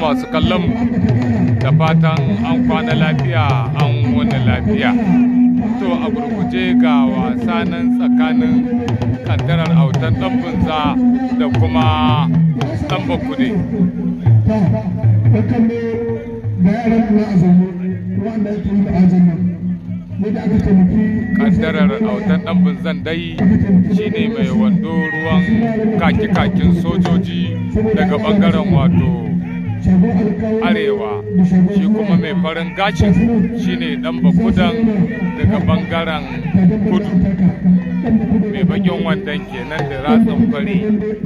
masu kallon mu da fatan an kwana lafiya an wani lafiya to a gurguje ga wasa nan tsakanin kantarar autan dan bunza da kuma dan bakude kaddarar autan dan bunzan dai shine mai wando ruwan kaki-kakin sojoji daga bangaren wato arewa shi kuma mai farin gashin shine dan bakudan daga bangaren kudu mai bakin wandon kenan da ratsin fari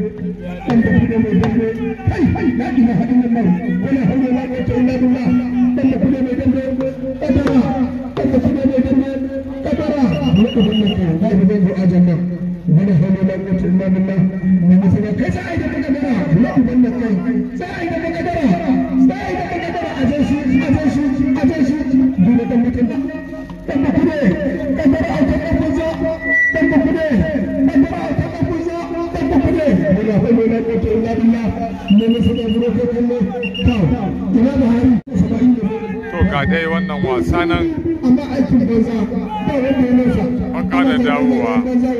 wani hana na wata ina nuna na masana kai sai da makadara na uban da kai sai da makadara sai da makadara a zai shi a zai shi a zai shi dole dan mutum da dan da kude dan da a kan kunza dan da kude dan da a kan kunza dan da kude wani hana na wata ina nuna na masana buro ko kallo kawo ina da hari saba'in da to ga dai wannan wasa nan amma aikin banza ba wanda ya nasa an ƙara dawowa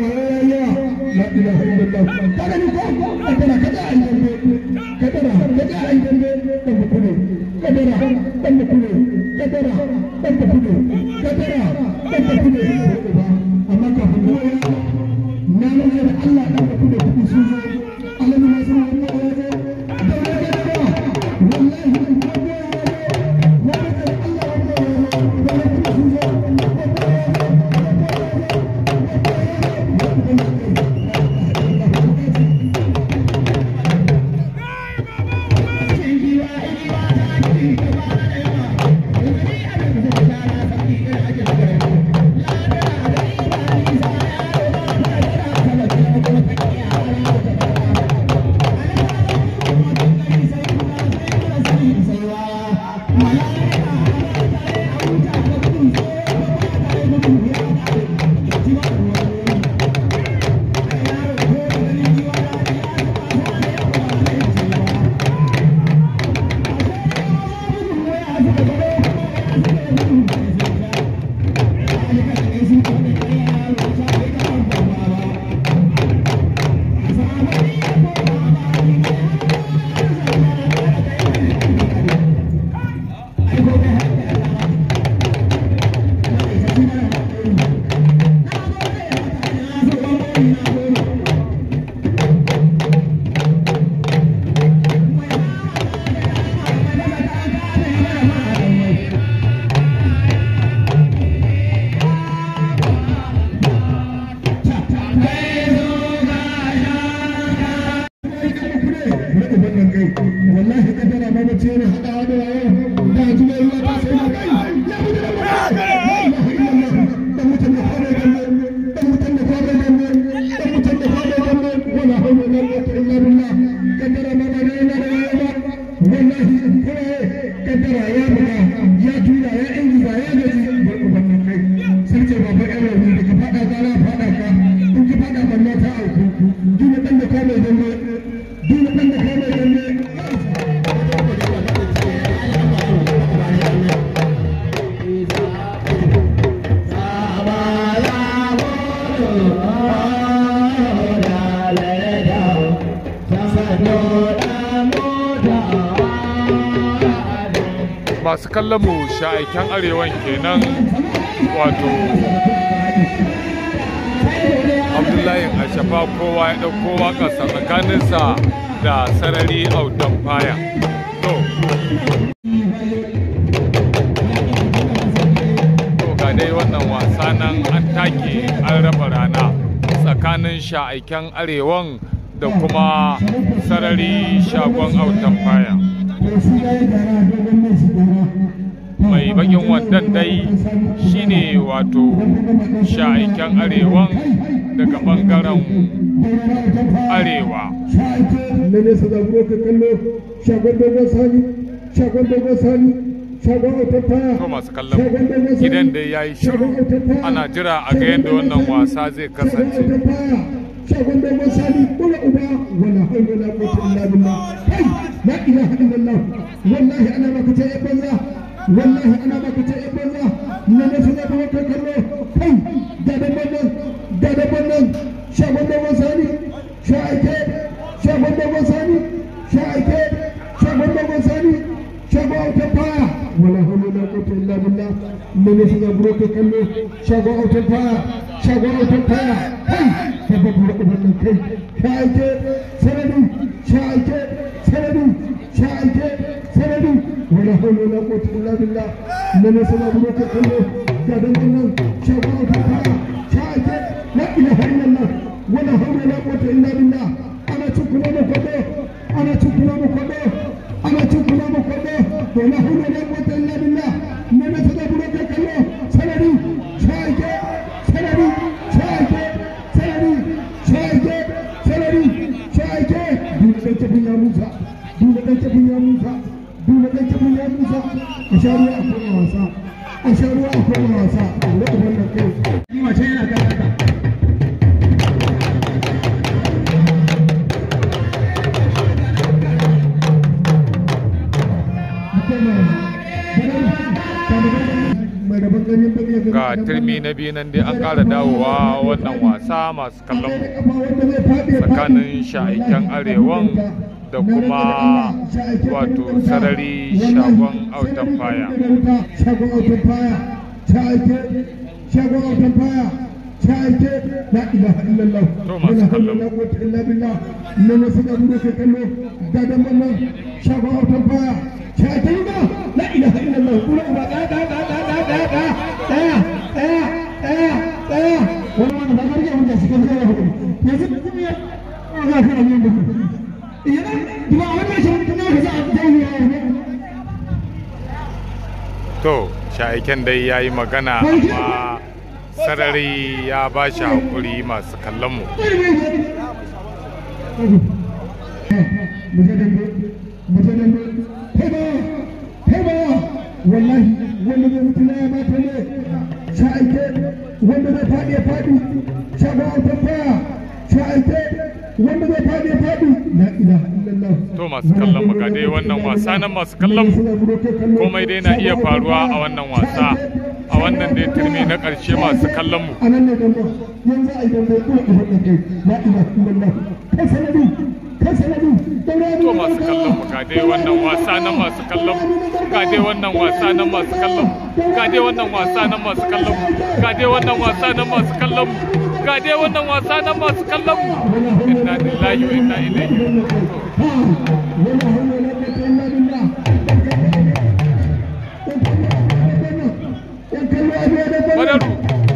wallahi kadara ma bace ne hadawa da wayo da ji mai ruwa ta sai na kai ya mutu da dan mutum da fara gambe dan mutum da fara gambe dan mutum da fara gambe wala hawla wala quwwata illa billah kadara ma ba ne na da wayo ba wallahi kowa kadara ya buga ya tura ya ingiza ya gaji bar ubannin kai sai ce ba fa yan rauni da ka fada gara fada ka in ki fada banna ta auku duk dan da ka mai gambe duk dan da ka mai gambe masu kallon mu sha'aiken arewan kenan wato abdullahi ashafa kowa ya ɗauko waƙarsa tsakaninsa da sarari autan faya to to ga dai wannan wasa nan an take an raba rana tsakanin sha'aiken arewan da kuma sarari shagon autan faya mai bakin wandan dai shine wato sha'aiken arewan daga bangaren arewa na nesa da buro ka kallo shagon dogon sani shagon dogon sani shagon autar taya to masu kallon gidan da ya yi shiru ana jira a ga yadda wannan wasa zai kasance shagon dogon sani kula uba wala haula wala quwwata illa billah kai la ilaha illallah wallahi ana maka ta yan banza wallahi ana maka ta yan banza na ne su zaba wata kallo kai da da bannan da da bannan shagon dogon sani sha aike shagon dogon sani sha aike shagon dogon sani shagon autan faya wala haula wala quwwata illa billah na ne su zaba wata kallo shagon autan faya shagon autan faya kai sabon da ubannin kai sha aike sanadi sha aike sanadi sha aike sanadi wala hawla wala quwwata illa billah nan ne sama buro ka kallo ga dan nan shagon autan faya sha aike la ilaha illallah wala hawla wala quwwata illa billah ana cikuna mu kwado ana cikuna mu kwado ana cikuna mu kwado wala hawla wala quwwata illa billah nan ne sama buro ka kallo sanadi sha aike sanadi sha aike sanadi sha aike sanadi sha aike dole dan tafin ya musa dole dan tafin ya musa dole dan tafin ya musa a sha ruwa a koma wasa a sha ruwa a koma wasa a ruwa wannan kai ni mace yana kan haka ga turmi na biyu nan dai an ƙara dawowa wannan wasa masu kallon mu tsakanin sha'iken arewan da kuma wato sarari shagon autan faya shagon autan faya ta aike shagon autan faya ta aike la ilaha illallah To masu kallon. la quwwata illa billah nan ne suka bude kai kallo gadan wannan shagon autan faya ta aike ba la ilaha illallah kula ba da da da da da da da daya daya daya daya wannan da garje wanda suka zama hudu yanzu kuma ya ga kana yin da idan ba wannan shi kuma ka za a dawo ya to sha'iken dai ya yi magana amma sarari ya ba shi haƙuri masu kallon mu wallahi wanda zai mutu na ya mata ne sha aike wanda zai faɗi ya faɗi sha ba autan faya sha aike wanda zai faɗi ya faɗi la ilaha illallah To masu kallon mu ga dai wannan wasa nan masu kallon mu komai dai na iya faruwa a wannan wasa a wannan dai turmi na ƙarshe masu kallon mu a nan ne dambe yanzu a yi dambe kuma a faɗa kai la ilaha illallah kai sanadi kai sanadi daura to masu kallon mu ga dai wannan wasa nan masu kallon mu ga dai wannan wasa nan masu kallon mu ga dai wannan wasa nan masu kallon mu ga dai wannan wasa nan masu kallon mu ga dai wannan wasa nan masu kallon mu inna lillahi wa inna ilaihi ولا حول ولا قوة إلا بالله Badaru.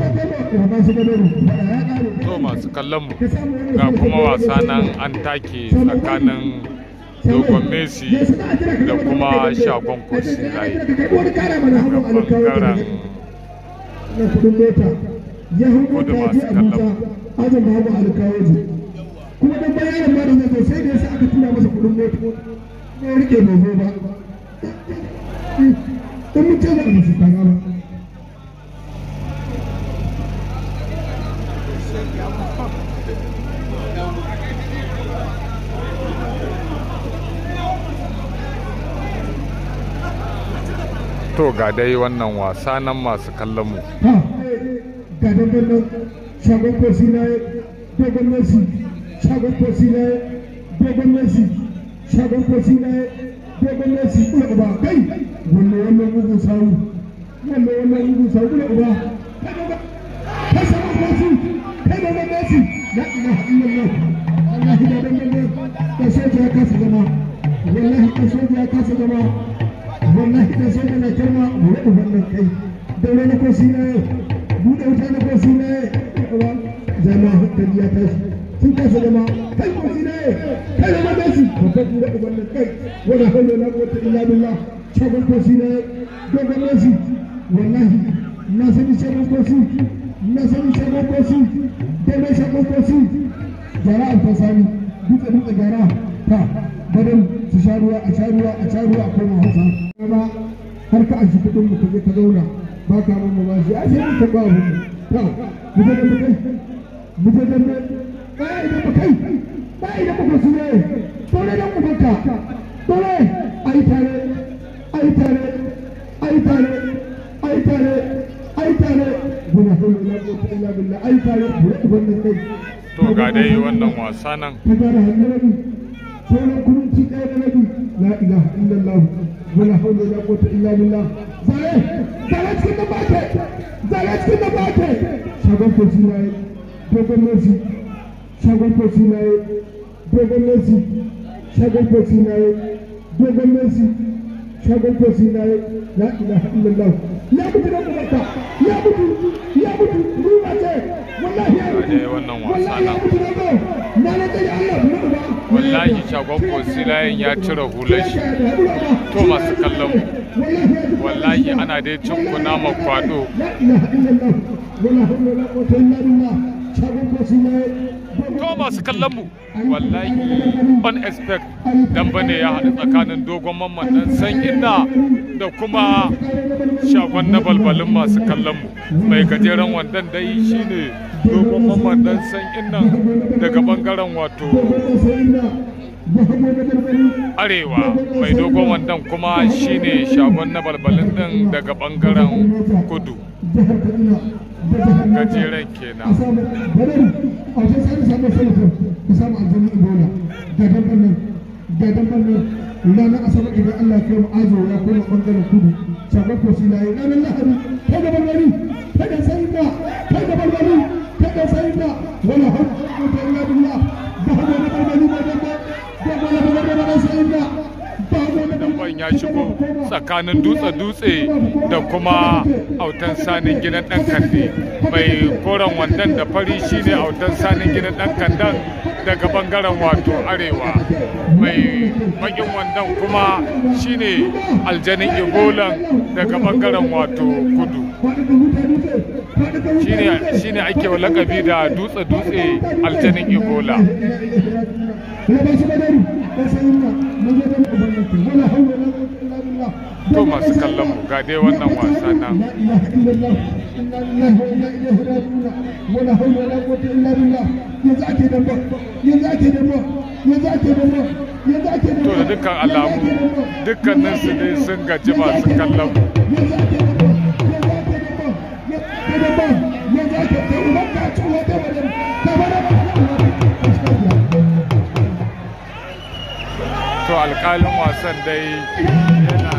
to masu kallon mu ga kuma wasa nan an take tsakanin dogon messi da kuma shagon kosi layi bangaren na kudin mota ya hau Kudu mota masu je kallon. Abuja ajin babu alkawaji kuma dan bayanin ma da zai zo sai da yasa aka tura masa kudin mota ko ya rike bai zo ba in mutum da su ta gaba to ga dai wannan wasa nan masu kallon mu ha ga dandan nan shagon kosi na yi dogon messi shagon kosi na yi dogon messi shagon kosi na yi dogon messi kula uba kai wannan wannan mugun sawu wannan wannan mugun sawu kula uba kai dogon kai shagon kosi kai dogon messi la ilaha illallah wallahi da dandan nan da soja ya kasa zama wallahi da soja ya kasa zama wallahi da soja na kirma mu wannan kai daure na kosi na yi buɗe wuta na kosi na yi jama'a hankali ya tashi sun kasa zama kai kosi na yi kai da madasi babban buɗe wannan kai wani haulo na wata illa billah shagon kosi na yi dogon nasi wallahi na sani shagon kosi na sani shagon kosi daure shagon kosi gara alfasani dutse dutse gara ta gadon su sha ruwa a sha ruwa a sha ruwa a koma hausa ba har ka ashi kuɗin mu ka je ka zauna ba ka mun ba shi a sai mun taɓa abu ta mu je da mu kai mu je da mu baya idan ba kai baya idan ba su ne dole dan ubanka dole ai tare ai tare ai tare ai tare ai tare guna hulu la quwwata illa billah ai tare guna ubanka kai to ga dai wannan wasa nan ta gara hannun rabi sauran kurunci ɗaya da rabi la ilaha illallah wala hawla wala quwwata illa billah zare zare cikin da bake zare cikin da bake shagon kosi na yi dogon messi shagon kosi na yi dogon messi shagon kosi na yi dogon messi shagon kosi na yi la ilaha illallah ya mutu da kubarka ya mutu ya mutu ruwa ce wallahi ya mutu dai wannan wasa wallahi ya nan mutu da go na na tsaye Allah na uba wallahi shagon kosilayen ya cire hular shi to masu kallon mu wallahi ana dai cin kunama kwado to masu kallon mu wallahi unexpect dan bane ya haɗu tsakanin dogon mamman dan san inna da kuma shagon na balbalin masu kallon mu mai gajeren wandan dai shine dogon mamman dan san innan daga bangaren wato arewa mai dogon wandan kuma shine shagon na balbalin din daga bangaren kudu gajeren kenan ranar asabar idan Allah ya kai mu azo ya koma bangaren kudu shagon kosi na yi ranar lahadi kai da barbari kai da sayin da kai da barbari kai da sayin da wala hau ko ta illa billah ba hau da barbari ba da ba da wala barbari ba sayin da ba hau da Damban ya shigo tsakanin dutse-dutse da kuma autan sanin gidan ɗan kande mai koren wandan da fari shine autan sanin gidan ɗan kandan daga bangaren wato arewa mai bakin wandan kuma shine aljanin igolan daga bangaren wato kudu shine shine ake wa lakabi da dutse-dutse aljanin igola to masu kallon mu ga dai wannan wasa nan to da dukkan alamu dukkanin su dai sun gaji masu kallon mu to alkalin wasan dai yana